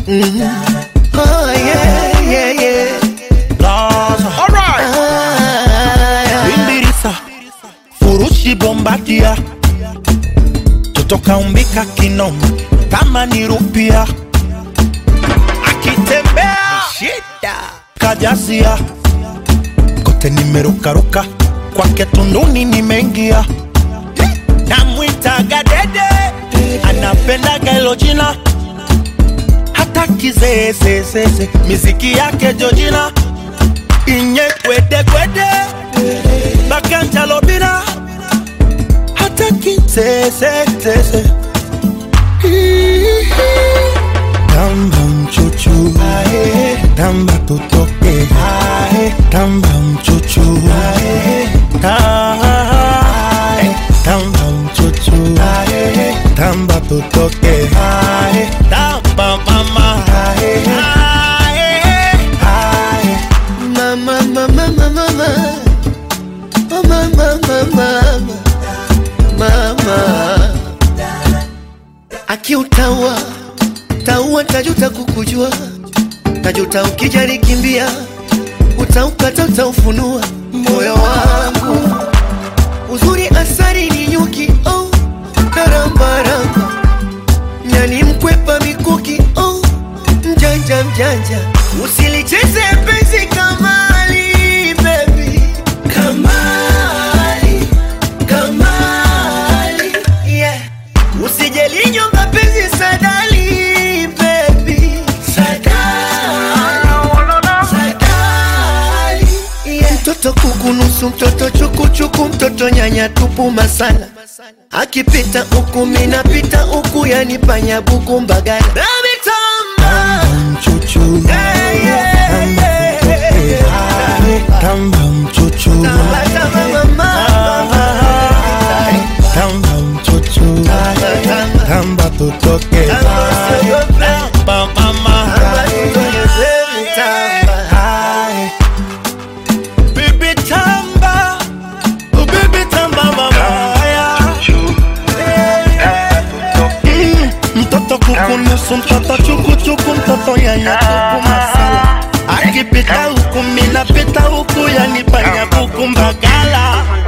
Oh, yeah, yeah, yeah. Blaza. Alright. Ah, Bimbirisa. Furushi bombadia. Tutoka umbika kinoma kama ni rupia. Akitembea shida. kajasia kote nimerukaruka kwake tunduni nimeingia namwitaga dede anapendaga hilo jina hata kizeezezeze miziki yake jojina inye kwedekwede bakanjalobina hata kizezezeze tamba mchuchu tamba tutoke tamba mchuchu Ah, tamba mchuchu tamba tutoke tamba mama Mama, mama, mama, mama. Oh, mama, mama, mama. Mama. Akiutaua taua, tajuta kukujua, tajuta ukijari kimbia, utaukata, utaufunua moyo wangu. Uzuri asari ni nyuki, oh, narambaramba nyani mkwepa mikuki, oh, mjanja mjanja, usilicheze penzi kamali, baby, kamali, kamali, yeah. Usijelinyonga penzi sadali, baby, sadali, sadali, yeah. Mtoto kukunusu, mtoto chukuchuku, mtoto nyanya tupu masala akipita huku minapita huku, yani panya buku mbagala Baby, tamba. mchuchu Yeah, yeah, yeah. tamba mchuchu Tamba, mama. tamba mchuchu tamba tutoke tamba mama Hai. Bibi tamba Oh, bibi tamba mama Mm, mtoto kukunusu mtoto chukuchuku mtoto yanya tupu masala akipita huku minapita huku yani panya buku mbagala